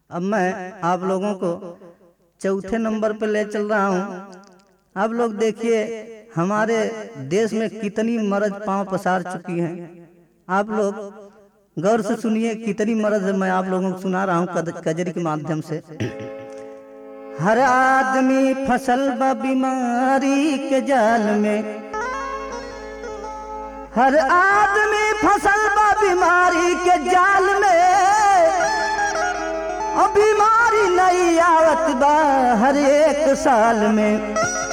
अब मैं आप लोगों को चौथे नंबर पर ले चल रहा हूँ आप लोग देखिए हमारे देश में कितनी मर्द पांव पसार चुकी हैं आप लोग गौर से सुनिए कितनी मर्द मैं आप लोगों को सुना रहा हूँ कद- कजरी के माध्यम से हर आदमी फसल बा बीमारी के जाल में हर आदमी फसल बा बीमारी के जाल में और बीमारी नहीं आवत बा हर एक साल में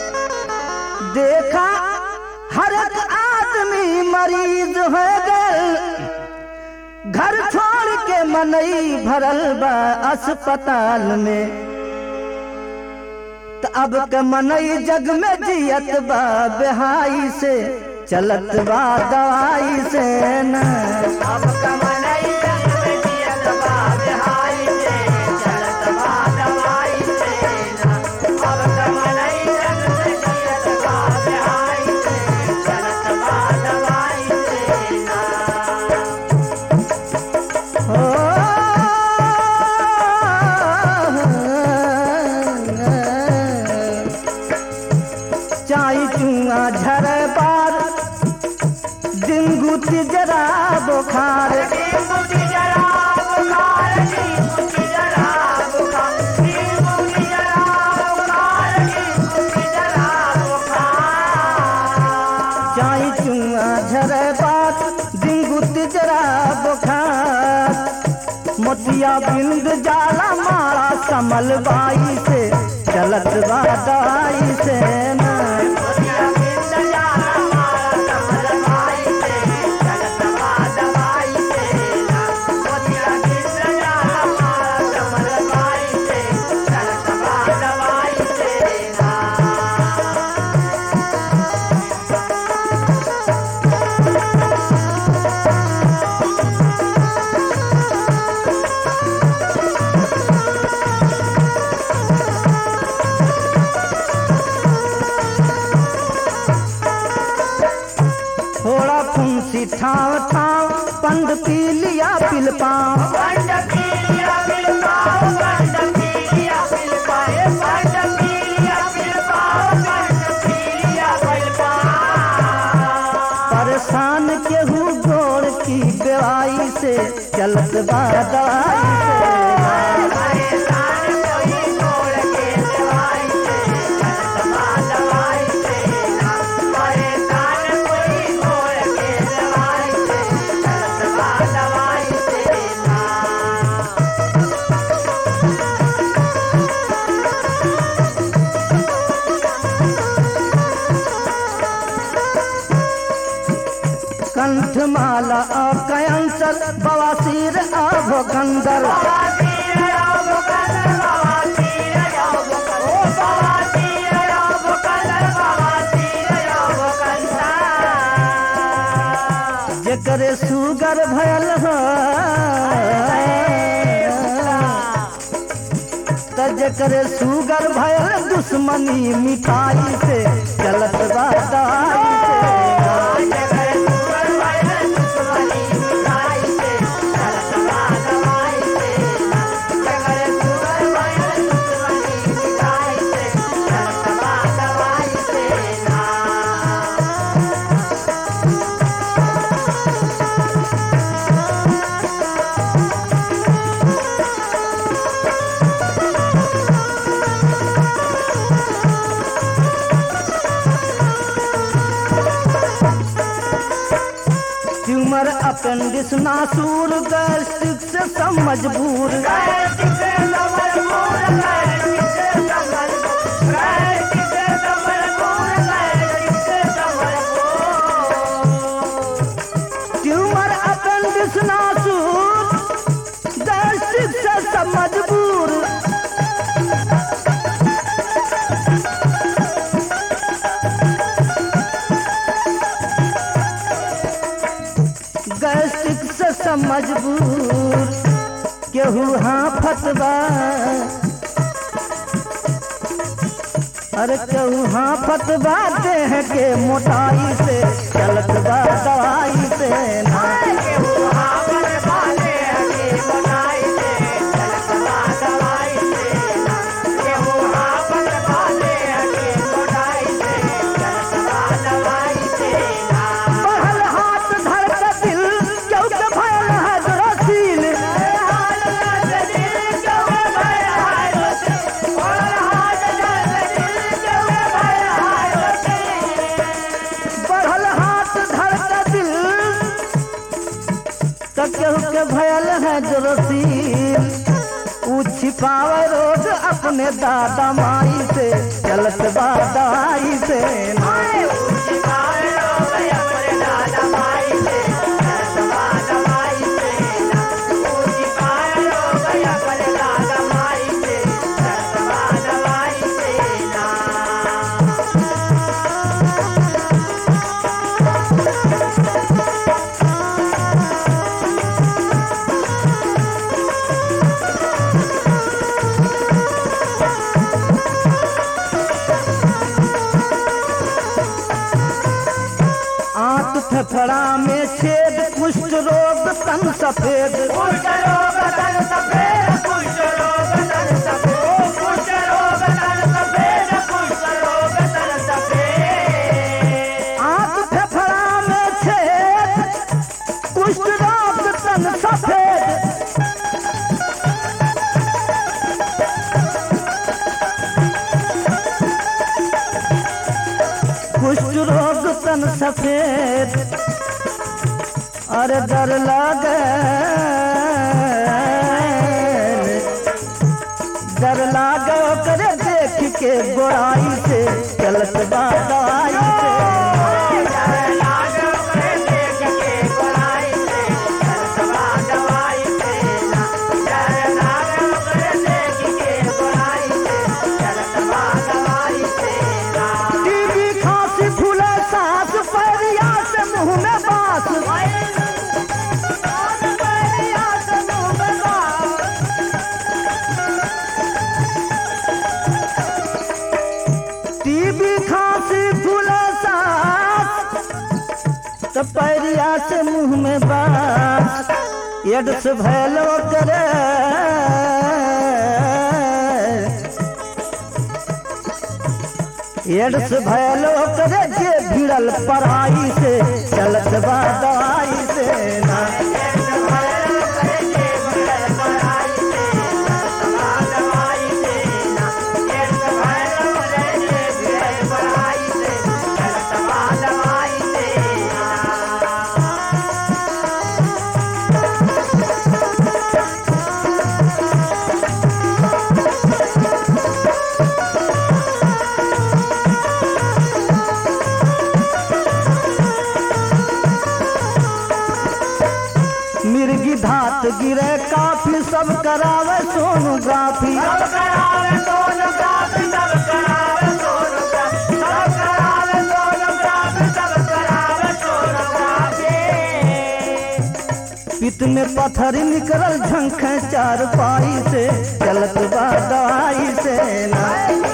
देखा हर एक आदमी मरीज हो गए घर छोड़ के मनई भरल बा अस्पताल में त अब के मनई जग में जियत बा बेहाई से चलत बा दवाई से न अब कमनई जग में जियत बा बिहाई से, चलत बा दवाई से ना। अब कमनई जग में जियत बा बिहाई से, चलत बा दवाई से ना। हो चाई चुआ झर पार दिन गुती जरा बुखार नींबू की जरा बुखार, नींबू की जरा बुखार, नींबू की जरा बुखार, नींबू की जरा बुखार। चाई चुआ झर पार दिन गुती जरा बुखार मोतिया बिंद जाला मारा कमल बाई से चलत बा दवाई से ना मोतिया बिंद जाला मारा कमल बाई से, चलत बा दवाई से ना। मोतिया बिंद जाला मारा कमल बाई से, चलत बा दवाई से ना। थोड़ा फुंसी ठाव ठाव पंड पी लिया पिल पाँव पंड पीलिया पिलपाओ, पंड पीलिया पिलपाए, पंड पीलिया पिलपाओ, पंड पीलिया पिलपाओ। परेशान केहू गोड़ की बेवाई से चलत बा दवाई परेशान कोई तोड़ के दवाई से, चलत बा दवाई से ना। परेशान कोई तोड़ के दवाई से, चलत बा दवाई से ना। से कंठ माला और कैंसर बवासीर और भोकंदर बवासीर योग कलर, बवासीर योग कलर, ओ बवासीर योग कलर, बवासीर योग कलर। जेकरे सुगर भयल हो त जेकरे सुगर भयल दुश्मनी मिठाई से चलत बा दवाई से ट्यूमर अपेंडिस नासूर गैस्ट्रिक से सब मजबूर ट्यूमर अपेंडिस नासूर गैस्ट्रिक से सब मजबूर गैस्ट्रिक से सब मजबूर केहू हाँ फतवा अरे केहू हाँ फतवा देह के मोटाई से चलत बा दवाई से ना बनाई है जो रसील ऊ छिपावे रोज अपने दादा माई से चलत बा दवाई से ना आए ऊंची पार हो गए अपने दादा माई से दवा दवाई से ना ऊंची पार हो गए अपने दादा माई से दवा दवाई से ना आंख फेफड़ा में छेद कुष्ठ रोग तन सफेद कुछ रोग तन सफेद कुछ रोग तन सफेद कुछ रोग तन सफेद कुछ रोग तन सफेद आंख फेफड़ा में छेद कुष्ठ रोग तन सफेद कुष्ठ रोग तन सफेद अरे डर लागे डर लागे करे देख के गोराई से चलत बादाई से टीबी खांसी फूले सांस पैरिया से मुंह में बांस टीबी खांसी फूले सांस तो पैरिया से मुंह में बांस एड्स भैलो करे एड्स भैलो करे जे भिड़ल पढ़ाई से चलत बा दवाई से ना मिर्गी धात गिरे काफी सब करावे सोनोग्राफी पित में पत्थर निकलल झंख चार पाई से चलत बा दवाई से ना